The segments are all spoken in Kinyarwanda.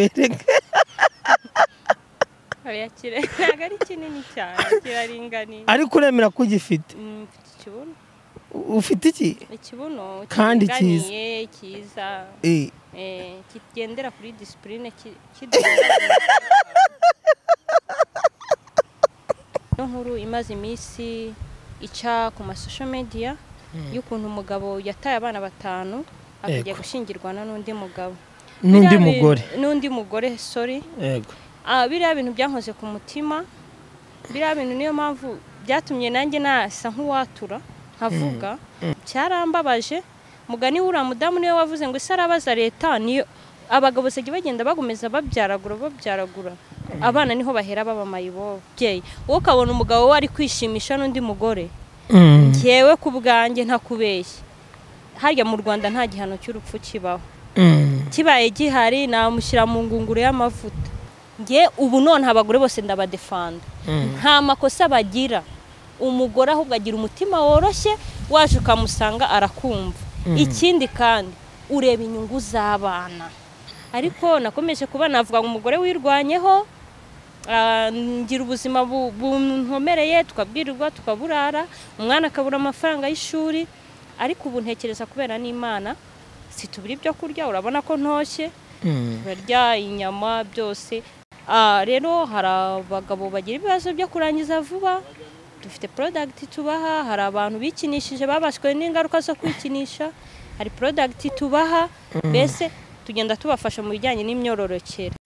atwereke hariya kire ntabwo ari kinini cyane kiraringaniye ariko uremera ko ugifite Mm, mfite ikibuno ufite iki ikibuno Kandi kiringaniye cyiza Eh, eh, kigendera kuri disipurine no nkuru imaze iminsi ica ku masosho mediya y'ukuntu umugabo yataye abana batanu akajya Yego. gushingirwa na n'undi mugabo n'undi Biriya bi- mugore n'undi mugore sorry yego Ah, biriya bintu byankoze ku mutima biriya bintu niyo mpamvu byatumye nanjye nasa nk'uwatura nkavuga cyarambabaje mugani wuriya mudamu niwe wavuze ngo ese arabaza leta niyo abagabo basigaye bagenda bagomeza babyaragura babyaragura abana niho bahera baba mayibobo babyeyi wowe ukabona umugabo we ari kwishimisha n'undi mugore Mm. ngewe ku bwanjye ntakubeshye harya mu rwanda nta gihano cy'urupfu kibaho Mm. kibaye gihari namushyira mu ngunguru y'amavuta nge ubu none abagore bose ndabadefanda nta makosa bagira umugore ahubwo agira umutima woroshye waje ukamusanga arakumva ikindi kandi ureba inyungu z'abana ariko nakomeje kuba navuga ngo umugore wirwanyeho ah, ngira ubuzima bu- bunkomereye tukabwirirwa tukaburara umwana akabura amafaranga y'ishuri ariko ubu ntekereza kubera n'imana situbura ibyo kurya urabona ko ntoshye Mm. barya inyama byose Ah, rero hari abagabo bagira ibibazo byo kurangiza vuba dufite porodagiti tubaha hari abantu bikinishije babaswe n'ingaruka zo kwikinisha hari porodagiti tubaha mbese tugenda tubafasha mu bijyanye n'imyororokere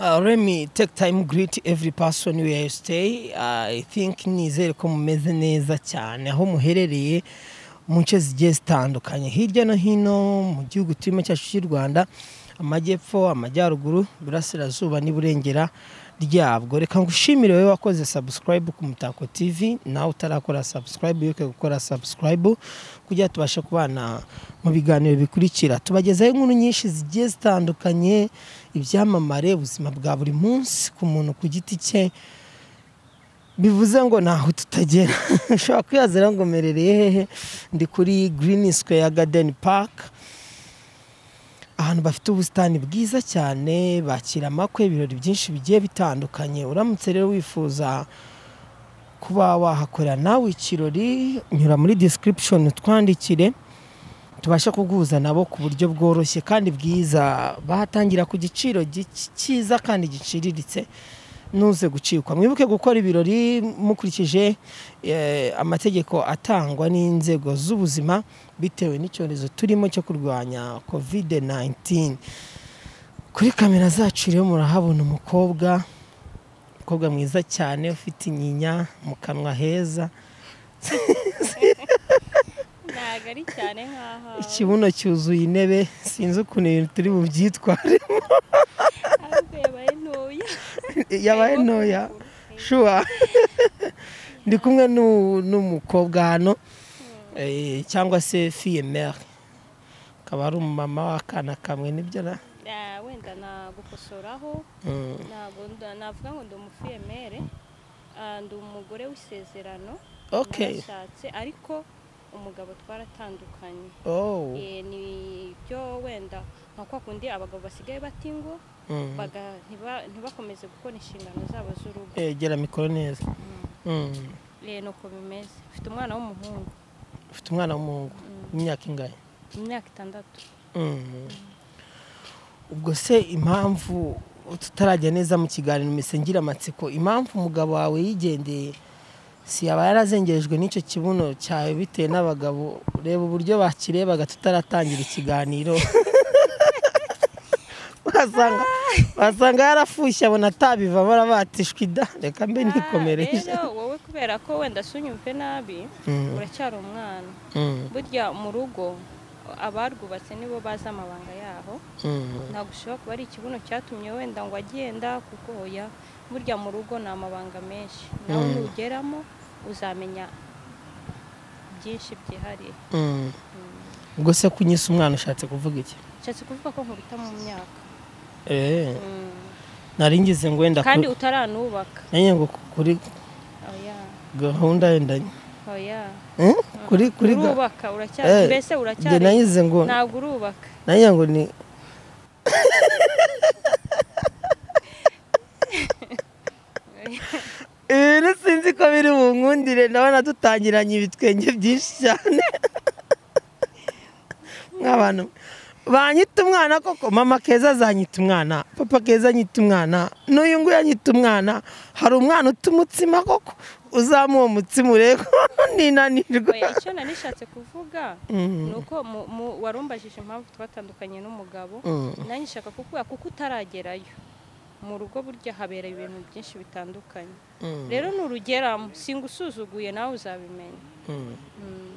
Uh, Remy, take time greet every person where you stay. I think nizere ko mumeze neza cyane aho muherereye mu nce zigiye zitandukanye hirya no hino mu gihugu turimo cyacu cy'u Rwanda amajyepfo amajyaruguru burasirazuba n'iburengera ryabwo reka ngushimire wowe wakoze subscribe ku Mutako TV nawe utarakora subscribe wibuke gukora subscribe kugira ngo tubashe kubana mu biganiro bikurikira tubagezaho inkuru nyinshi zigiye zitandukanye ibyamamare ubuzima bwa buri munsi ku muntu ku giti cye bivuze ngo ntaho tutagera ushobora kwihazira ngo merereye hehe ndi kuri green square garden park ahantu bafite ubusitani bwiza cyane bakira amakwe ibirori byinshi bigiye bitandukanye uramutse rero wifuza kuba wahakorera nawe ikirori nyura muri description utwandikire tubashe kuguhuza nabo ku buryo bworoshye kandi bwiza bahatangira ku giciro gic- cyiza kandi giciriritse nuze gucikwa mwibuke gukora ibirori mukurikije eh, amategeko atangwa n'inzego z'ubuzima bitewe n'icyorezo turimo cyo kurwanya covid 19 kuri kamera zacu rero murahabona umukobwa umukobwa mwiza cyane ufite inyinya mu kanwa heza ntabwo ari cyane nk'aho ikibuno cyuzuye intebe sinzi ukuntu ibintu turi bubyitwaremo ahubwo yabaye ntoya yabaye ntoya shuwa ndi kumwe n'u- n'umukobwa hano eh, cyangwa se fiye mere akaba ari umumama w'akana kamwe nibyo na Ah, wenda nagukosoraho Mm, ntabwo nda- navuga ngo ndi umufiyemere ah, ndi umugore w'isezerano ok narashatse ariko umugabo twaratandukanye oh Eh, ni byo wenda nka kwa kundi abagabo basigaye bati ngo mm. baga- ntiba- ntibakomeze gukora inshingano zabo z'urugo Eh, gera mikoro neza Mm. Eh, nuko bimeze mfite umwana w'umuhungu ufite umwana w'umuhungu imyaka ingahe imyaka itandatu Mm. ubwo se impamvu tutarajya neza mu kiganiro mpise ngira amatsiko impamvu umugabo wawe yigendeye si yaba yarazengerejwe n'icyo kibuno cyawe bitewe n'abagabo reba uburyo bakirebaga tutaratangira ikiganiro wasanga basanga yarafushye abona atabiva barabatishwa ida reka mbe nikomereje rero wowe kubera ko wenda sunyumve nabi Mm. uracyari umwana Mm, burya mu rugo abarwubatse nibo bazi amabanga yaho mm. ntabwo ushobora kuba ari ikibuno cyatumye wenda ngo agenda kuko oya burya mu rugo ni amabanga menshi nawe Mm. nugeramo uzamenya byinshi byihariye Mm. ubwo se kunyisa umwana ushatse kuvuga iki nshatse kuvuga ko nkubita mu myaka Eh, Mm. nari ngize ngo wenda kandi ku- utaranubaka nanjye ngo kuri oya gahunda yenda oya Eh, kuri kuri ga- urubaka Eh, uracyari mbese njye uracyari nangize ngo ntabwo urubaka nanjye ngo ni ibintu sinzi ko biri bunkundire ndabona dutangiranye ibitwenge byinshi cyane nk'abantu banyita umwana koko mama keza azanyita umwana papa keza anyita umwana n'uyu nguyu anyita umwana hari umwana uta umutsima koko uzamuha umutsima urebe ko ninanirwa Oya, icyo nari nishatse kuvuga Mm. ni uko mu- mu- warumbajije impamvu twatandukanye n'umugabo Mm. nanjye nshaka kukubwira kuko utaragerayo mu rugo burya habera ibintu byinshi bitandukanye Mm. rero nurugeramo singusuzuguye nawe uzabimenya Mm. Mm.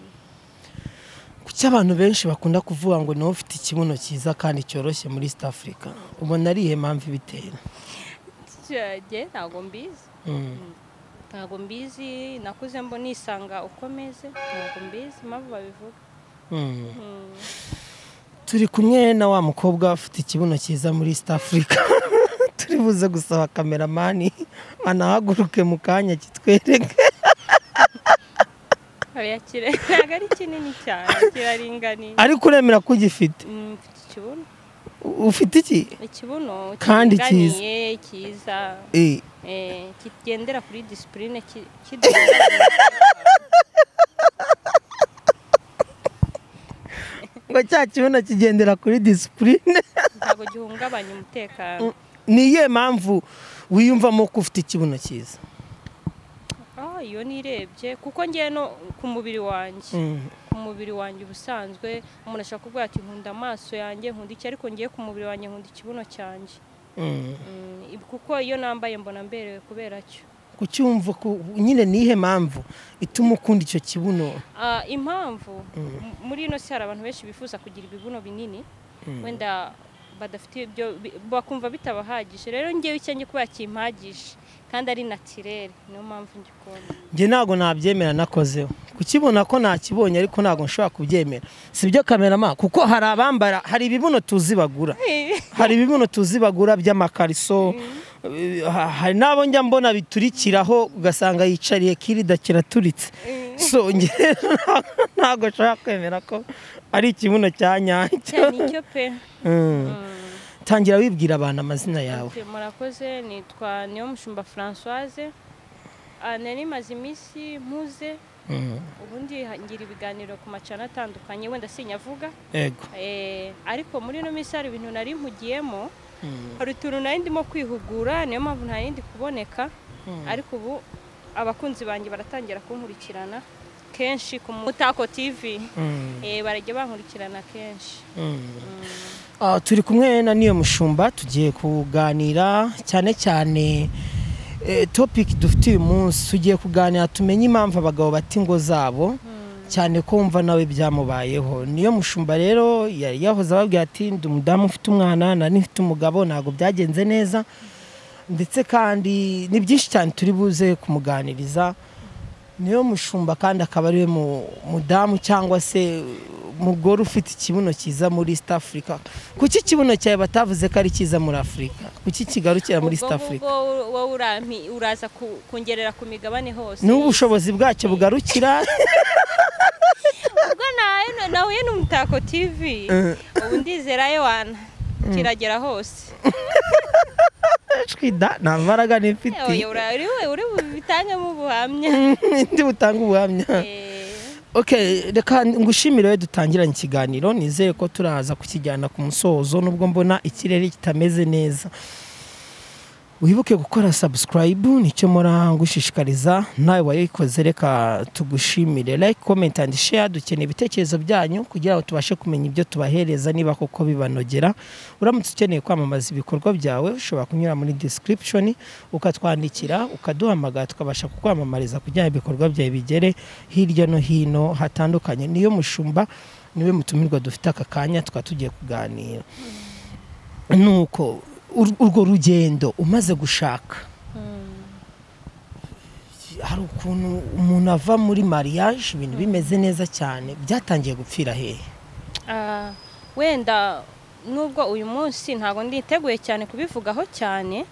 kuki abantu benshi bakunda kuvuga ngo niwe ufite ikibuno cyiza kandi cyoroshye muri east africa ubona ari iyihe mpamvu ibitera jye ntabwo mbizi Mm. ntabwo mbizi nakuze mbo nisanga ukomeze ntabwo mbizi impamvu babivuga Mm. Mm. turi kumwe na wa mukobwa ufite ikibuno cyiza muri east africa turi buze gusaba kameramani anahaguruke mu kanya kitwereke oya kire ntabwo ari kinini cyane kiraringaniye ariko uremera ko ugifite Mm, mfite ikibuno U- ufite iki ikibuno Kandi kiringaniye cyiza Eh, eh, kigendera kuri disipurine ngo cya kibuno kigendera kuri disipurine ntabwo gihungabanya umutekano ni iyihe mpamvu wiyumvamo ko ufite ikibuno cyiza Ah, iyo nirebye kuko ngewe no ku mubiri wanjye Mm. ku mubiri wanjye ubusanzwe umuntu ashobora kuvuga ati nkunda amaso yanjye nkunda iki ariko ngewe ku mubiri wanjye nkunda ikibuno cyanjye Mm. Mm, ib- kuko iyo nambaye mbona mberewe kubera cyo kucyumva ku- nyine ni iyihe mpamvu ituma ukunda icyo kibuno Ah, impamvu Mm. m- muri ino si hari abantu benshi bifuza kugira ibibuno binini wenda badafite ibyo bi- bakumva bitabahagije rero ngewe icyo ngiye kubera kimpagije kandi ari natirere niyo mpamvu ngikunda njye ntabwo nabyemera nakozeho kukibona ko nakibonye ariko ntabwo nshobora kubyemera si byo kamerama kuko hari abambara hari ibibuno tuzi bagura hari ibibuno tuzi bagura by'amakariso eh, ha- hari n'abo njya mbona biturikiraho ugasanga yicariye kirida kiraturitse so njye ntabwo- ntabwo nshobora kwemera ko ari ikibuno cya nyacyo cyane icyo pe Mm. Mm. tangira wibwira abantu amazina yawe Ok, murakoze nitwa niyo mushumba francoise Ah, nari maze iminsi mpuze Mm. ubundi ha- ngira ibiganiro ku macana atandukanye wenda sinyavuga yego Eh, ariko muri ino minsi hari ibintu nari mpugiyemo Mm. hari utuntu nari ndimo kwihugura niyo mpamvu nta yindi kuboneka ariko ubu abakunzi banjye baratangira kunkurikirana kenshi ku mutako tv Mm. Eh, barajya bankurikirana kenshi Ah, turi kumwe na niyo mushumba tugiye kuganira cyane cyane eh, topic dufite uyu munsi tugiye kuganira tumenye impamvu abagabo bata ingo zabo cyane ko wumva nawe byamubayeho niyo mushumba rero yari yahoze ababwira ati ndi umudamu ufite umwana nari mfite umugabo ntabwo byagenze neza ndetse kandi ni byinshi cyane turi buze kumuganiriza niyo mushumba kandi akaba ariwe mu- mudamu cyangwa se umugore ufite ikibuno cyiza muri east africa kuki ikibuno cyawe batavuze ko ari cyiza muri afurika kuki kigarukira muri east ubwo africa ngubwo wowe urampi- uraza ku- kungerera ku migabane hose niho ubushobozi bwacyo bugarukira ubwo nawe- nahuye n'umutako tv Eh. ubu ndizera yowana kiragera hose shwida nta mbaraga nifite Oya, ura- uri we uri butangemo ubuhamya ndi butanga ubuhamya Eh, Okay, reka ngushimire we dutangiranye ikiganiro nizere ko turaza kukijyana ku musozo nubwo mbona ikirere kitameze neza wibuke gukora subscribe nicyo murangushishikariza nawe wayikoze reka tugushimire like comment and share dukeneye ibitekerezo byanyu kugira ngo tubashe kumenya ibyo tubahereza niba koko bibanogera uramutse ukeneye kwamamaza ibikorwa byawe ushobora kunyura muri description ukatwandikira ukaduhamagara tukabasha kukwamamariza kugira ngo ibikorwa byawe bigere hirya no hino hatandukanye niyo mushumba niwe mutumirwa dufite aka kanya tukaba tugiye kuganira nuko ur- urwo rugendo umaze gushaka hari ukuntu umuntu ava muri mariage ibintu bimeze neza cyane byatangiye gupfira hehe Ah, wenda nubwo uyu munsi ntabwo nditeguye cyane kubivugaho cyane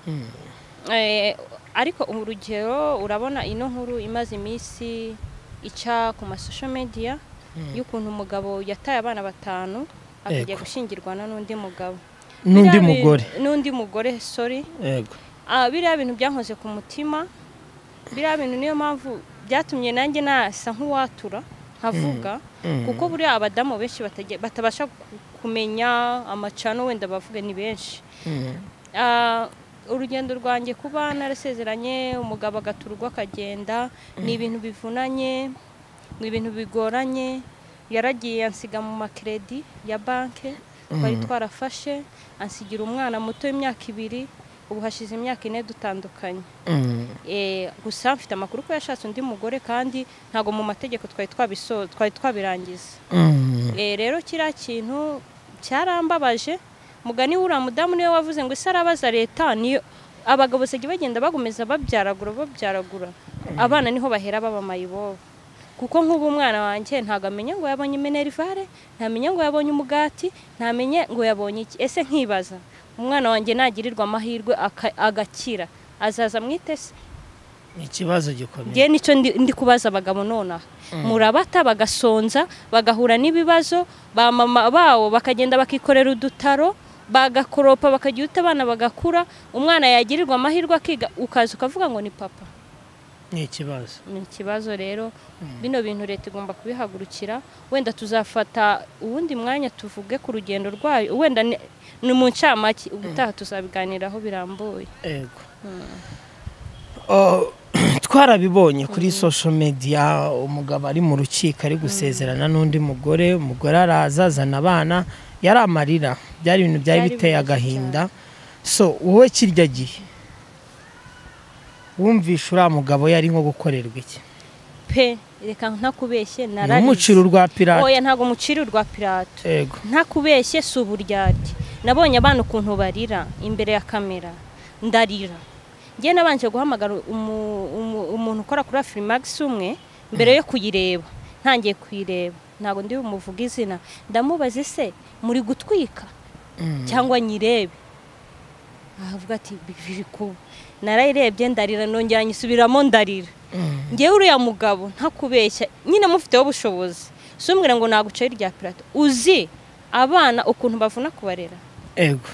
Eh, ariko urugero urabona ino nkuru imaze iminsi ica ku masosho media y'ukuntu umugabo yataye abana batanu akajya Ego. gushyingirwa na n'undi mugabo n'undi Biriya bi- mugore n'undi mugore sorry yego Ah, biriya bintu byankoze ku mutima biriya bintu niyo mpamvu byatumye nanjye nasa nk'uwatura nkavuga Mm. kuko buriya abadamu benshi batage- batabasha ku- kumenya amacano wenda bavuge ni benshi Mm. Ah, urugendo rwanjye kuba narasezeranye umugabo agaturwa akagenda ni ibintu bivunanye ni ibintu bigoranye yaragiye ansiga mu makredi ya banke twari twarafashe ansigira umwana muto w'imyaka ibiri ubu hashize imyaka ine dutandukanye Mm. Eh, gusa mfite amakuru ko yashatse undi mugore kandi ntabwo mu mategeko twari twabiso twari twabirangiza Mm. Eh, rero kiriya kintu cyarambabaje mugani wuriya mudamu niwe wavuze ngo ese arabaza leta niyo abagabo basigaye bagenda bagomeza babyaragura babyaragura abana niho bahera babamaye ibobo kuko nk'ubu umwana wanjye ntabwo amenya ngo yabonye minerivare ntamenya ngo yabonye umugati ntamenye ngo yabonye iki ese nkibaza umwana wanjye nagirirwa amahirwe aka- agakira azaza mwitese Ni ikibazo gikomeye njye nicyo ndi ndi kubaza abagabo nonaha murabata bagasonza bagahura n'ibibazo ba mama bawo bakagenda bakikorera udutaro bagakoropa bakajya uta abana bagakura umwana yagirirwa amahirwe akiga ukaza ukavuga ngo ni papa ni ikibazo ni ikibazo rero bino bintu leta igomba kubihagurukira wenda tuzafata uwundi mwanya tuvuge ku rugendo rwayo wenda ni ni mu ncamake ubutaha tuzabiganiraho birambuye yego Oh, twarabibonye kuri social media umugabo ari mu rukiko ari gusezerana n'undi mugore umugore araza azana abana yari amarira byari ibintu byari Byari biteye bibabaje agahinda so wowe kirya gihe wumvishe uriya mugabo yari nko gukorerwa iki pe reka ntakubeshye umuciro nararize urwa pirate oya ntabwo mucira urwa pirato yego ntakubeshye si uburyarya nabonye abana ukuntu barira imbere ya kamera ndarira njye nabanje guhamagara umu- umu- umuntu ukora kuri afurimakisi umwe mbere yo kuyireba ntangiye kuyireba ntabwo ndi bumuvuge izina ndamubaza ese muri gutwika Mm. cyangwa nyirebe ahavuga ati biri kuba narayirebye ndarira nongera nyisubiramo ndarira Mm. ngewe uriya mugabo ntakubeshya nyine mufiteho ubushobozi si umwira ngo nagucaye irya pirato uzi abana ukuntu bavuna kubarera yego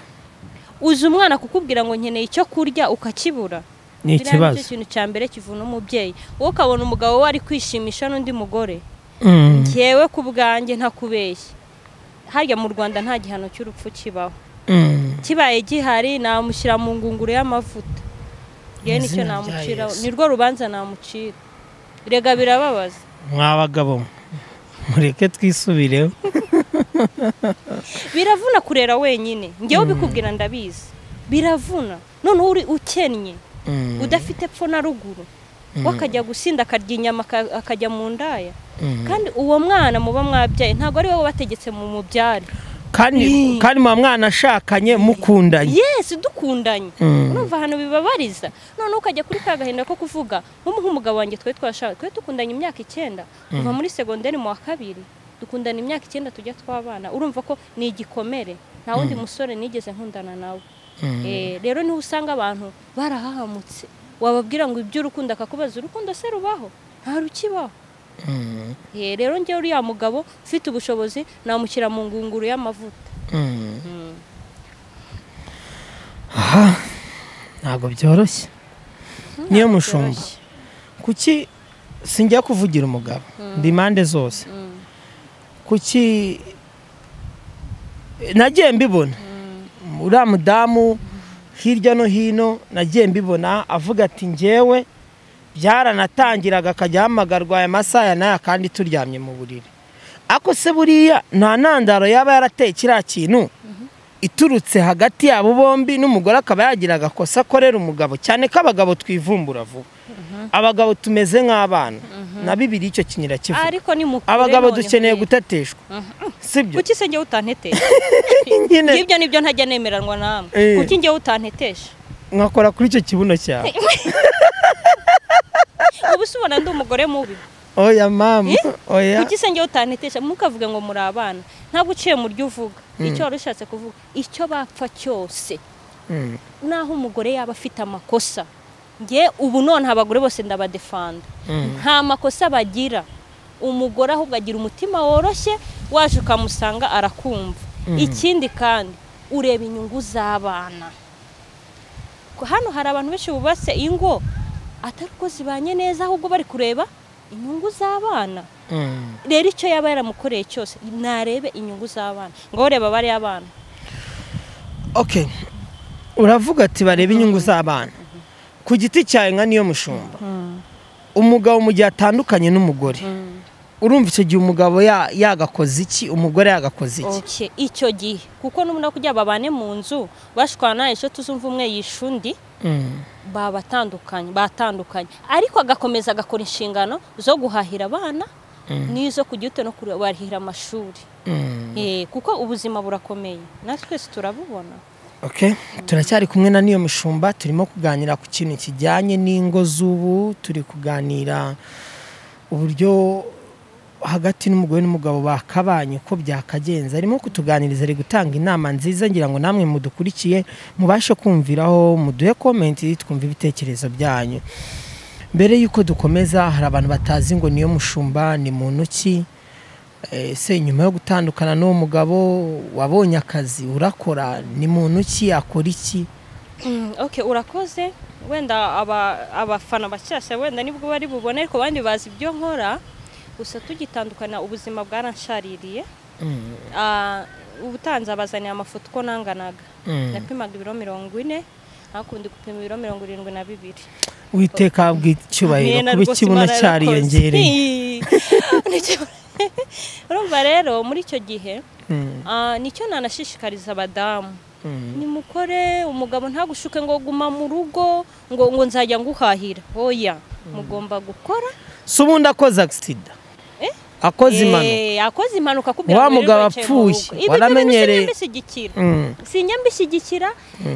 uzi umwana kukubwira ngo nkeneye icyo kurya ukakibura ni Biriya nicyo ikibazo kintu cya mbere kivuna umubyeyi wowe ukabona umugabo we ari kwishimisha n'undi mugore Mm. ngewe ku bwanjye ntakubeshya harya mu rwanda nta gihano cy'urupfu kibaho Mm. kibaye gihari namushyira mu ngunguru y'amavuta yewe Mu izina nicyo rya namucira Yesu. nirwo rubanza namucira rega birababaza mwa bagabo mureke twisubireho biravuna kurera wenyine ngewe ubikubwira ndabizi biravuna noneho uri ukennye Mm. udafite epfo na ruguru wakajya gusinda akarya inyama aka- akajya mu ndaya Mm. kandi uwo mwana muba mwabyaye ntabwo ari wowe wategetse mu mubyara kandi kandi muba mwanashakanye mukundanye yesi dukundanye Mm. urumva ahantu bibabariza noneho ukajya kuri ka gahinda ko kuvuga nk'umu- nk'umugabo wanjye twari twashaka twari dukundanye imyaka icyenda kuva muri segonderi mu wa kabiri dukundana imyaka icyenda tujya twabana urumva ko ni igikomere nta wundi musore nigeze nkundana nawe Eh, rero niho usanga abantu barahahamutse wababwira ngo iby'urukundo akakubaza urukundo se rubaho nta rukibaho Mm. Eh, rero njyewe uriya mugabo ufite ubushobozi namushyira mu ngunguru y'amavuta Mm. Aha, ntabwo byoroshye niyo mushumba byoroshye. kuki sinjya kuvugira umugabo ndi impande zose Mm. kuki nagiye mbibona uriya mudamu hirya no hino nagiye mbibona avuga ati ngewe byaranatangiraga akajya ahamagarwa aya masaha n'aya kandi turyamye mu buriri ako se buriya nta ntandaro yaba yarateye kiriya kintu iturutse hagati yabo bombi n'umugore akaba yagira agakosa akorera umugabo cyane ko abagabo twivumbura vuba abagabo tumeze nk'abana na bibiri icyo kinyira kivuga ariko ni mu kure abagabo none dukeneye nkwiye. gutateshwa sibyo kuki se njyewe utantetesha nyine ibyo nibyo ntajya nemeranwa namwe Eh. kuki njyewe utantetesha nkakora kuri icyo kibuno cyawe ubu se ubona ndi umugore mubi oya mama oya kuki se njyewe utantetesha mukavuge ngo muri abana ntabwo uciye mu ryo uvuga icyo wari ushatse kuvuga icyo bapfa cyose Mm. naho umugore yaba afite amakosa nge ubu noneho abagore bose ndabadefanda nta makosa bagira umugore ahubwo agira umutima woroshye waje ukamusanga arakumva ikindi kandi ureba inyungu z'abana Ko hano hari abantu benshi bubatse ingo atari ko zibanye neza ahubwo bari kureba inyungu z'abana Mm. rero icyo yaba yaramukoreye cyose narebe inyungu z'abana ngo reba bariya bana okay uravuga ati barebe inyungu z'abana ku giti cyawe nka niyo mushumba umugabo mu gihe atandukanye n'umugore urumva icyo gihe umugabo ya- yagakoze iki umugore yagakoze iki Okay, icyo gihe kuko n'ubundi kugira babane mu nzu bashwana ejo tuzumva umwe yishe undi Mm. babatandukanye batandukanye ariko agakomeza agakora inshingano zo guhahira abana n'izo kujya ute no kubarihira amashuri Mm. Eh, kuko ubuzima burakomeye natwe twese turabubona Okay. turacyari kumwe na niyo mushumba turimo kuganira ku kintu kijyanye n'ingo z'ubu turi kuganira uburyo hagati n'umugore n'umugabo bakabanye uko byakagenze arimo kutuganiriza ari gutanga inama nziza ngira ngo namwe mudukurikiye mubashe kumviraho muduhe komenti twumve ibitekerezo byanyu mbere y'uko dukomeza hari abantu batazi ngo niyo mushumba ni muntu ki Eh, se nyuma yo gutandukana n'uwo mugabo wabonye akazi urakora ni muntu ki yakora iki Mm, okay urakoze wenda aba- abafana bashyashya wenda nibwo bari bubone ariko abandi bazi ibyo nkora gusa tugitandukana ubuzima bwaranshaririye Ah, ubutanzi abazaniye amafoto uko nanganaga Mm. napimaga ibiro mirongo ine hakundi gupima ibiro mirongo irindwi na bibiri witeka bw'icyubahiro kuba ikibuno cyariyongereye urumva rero muri icyo gihe Mm, ah, nicyo nanashishikariza abadamu mm, nimukore umugabo ntagushuke ngo guma mu rugo ngo ngo nzajya nguhahira oya mugomba gukora si ubundi akoze agisida akoze impanuka Eh, akoze impanuka akubwira Wa ngo wirirwe mugabo wicaye mu apfuye, rugo. Ibyo waramenyereye. byose mbishyigikira Mm, sinjya mbishyigikira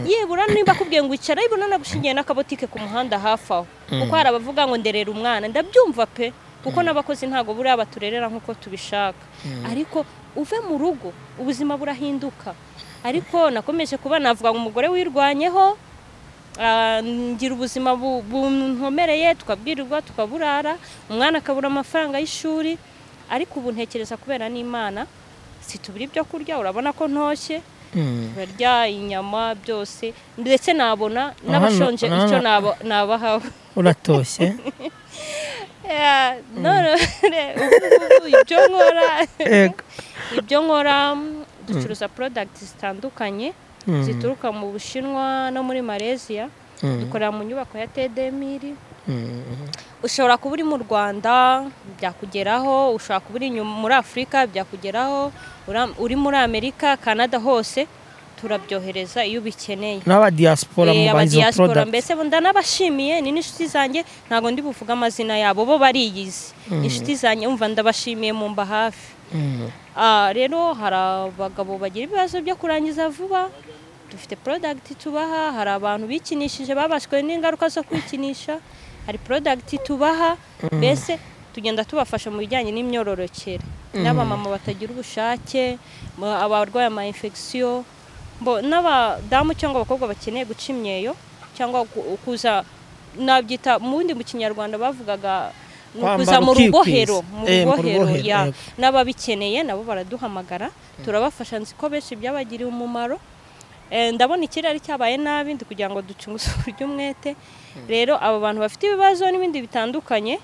yibura niba akubwiye ngo icara yibura nagushingiye n'akabotike ku muhanda hafi aho kuko hari abavuga ngo nderera umwana ndabyumva pe kuko n'abakozi ntabwo buriya baturerera nk'uko tubishaka ariko uve mu rugo ubuzima burahinduka ariko nakomeje kuba navuga ngo umugore wirwanyeho ah, ngira ubuzima bu- bunkomereye tukabwirirwa tukaburara umwana akabura amafaranga y'ishuri ariko ubu ntekereza kubera n'imana situbira ibyo kurya urabona ko ntoshye mm. barya inyama byose ndetse nabona Aha, n'abashonje na- na- icyo naba- nabahawe uratoshye Eh, none ubu ibyo nkora Ego. ibyo nkora mm, ducuruza porodagiti zitandukanye Mm, zituruka mu bushinwa no muri malaysia Mm. dukorera mu nyubako ya tedemiri mm, ushobora kuba uri mu rwanda byakugeraho ushobora kuba uri inyuma muri afurika byakugeraho ura- uri muri amerika kanada hose turabyohereza iyo ubikeneye n'abadiyasipora Eh, mu aba banzi wa diaspora, porodagiti mbese bo ndanabashimiye ni n'inshuti zanjye ntabwo ndi buvuge amazina yabo bo bariyizi inshuti zanjye umva ndabashimiye mu mba hafi Ah, rero hari abagabo bagira ibibazo byo kurangiza vuba dufite porodagiti tubaha hari abantu bikinishije babashwe n'ingaruka zo kwikinisha hari porodagiti tubaha mbese tugenda tubafasha mu bijyanye n'imyororokere n'abamama batagira ubushake ma- abarwaye ama infection bo n'abadamu cyangwa abakobwa bakeneye guca imyeyo cyangwa ku- kuza nabyita mu bundi mu kinyarwanda bavugaga ni Kwambara ukuza mu ukikwisa. rubohero mu Eh, mu rubohero rubohero, ya yego. n'ababikeneye nabo baraduhamagara turabafasha nzi ko benshi byabagiriye umumaro Eh, ndabona ikirere cyabaye nabi ndi kugira ngo duce umusoro ry'umwete rero abo bantu bafite ibibazo n'ibindi bitandukanye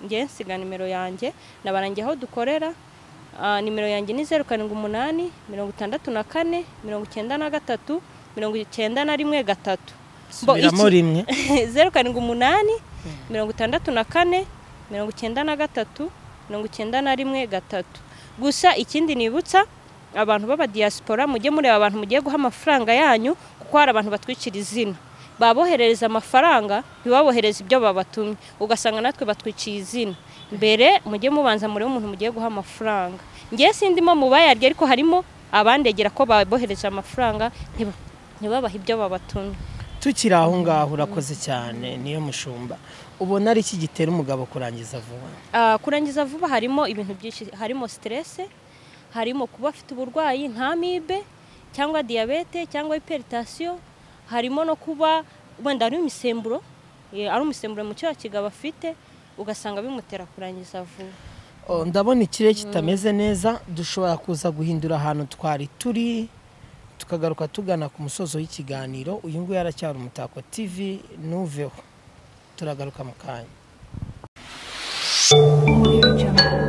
njye nsiga nimero yanjye nabarangiye aho dukorera Ah, nimero yanjye ni zeru karindwi umunani mirongo itandatu na kane mirongo icyenda na gatatu mirongo icyenda na rimwe gatatu subiramo rimwe zeru karindwi umunani mirongo itandatu na kane mirongo icyenda na gatatu mirongo icyenda na rimwe gatatu gusa ikindi nibutsa abantu b'abadiyasipora mujye mureba abantu mugiye guha amafaranga yanyu kuko hari abantu batwikira izina baboherereza amafaranga ntibabohereze ibyo babatumye ugasanga natwe batwikiye izina mbere mujye mubanza murebe umuntu mugiye guha amafaranga ngewe sindimo mu bayarya ariko harimo abandegera ko babohereje amafaranga ntiba- ntibabahe ibyo babatumye tukiri aho ngaho urakoze cyane niyo mushumba ubona ari iki gitera umugabo kurangiza vuba Ah, kurangiza vuba harimo ibintu byinshi harimo siterese harimo kuba afite uburwayi nka mibe cyangwa diyabete cyangwa hiperitasiyo harimo no kuba wenda ari imisemburo eh, ari umusemburo mu cyaha kigabo afite ugasanga bimutera kurangiza vuba Oh, ndabona ikirere kitameze neza dushobora kuza guhindura ahantu twari turi tukagaruka tugana ku musozo w'ikiganiro uyu nguyu aracyari umutako tv nuveho turagaruka mu kanya Audio Jungle.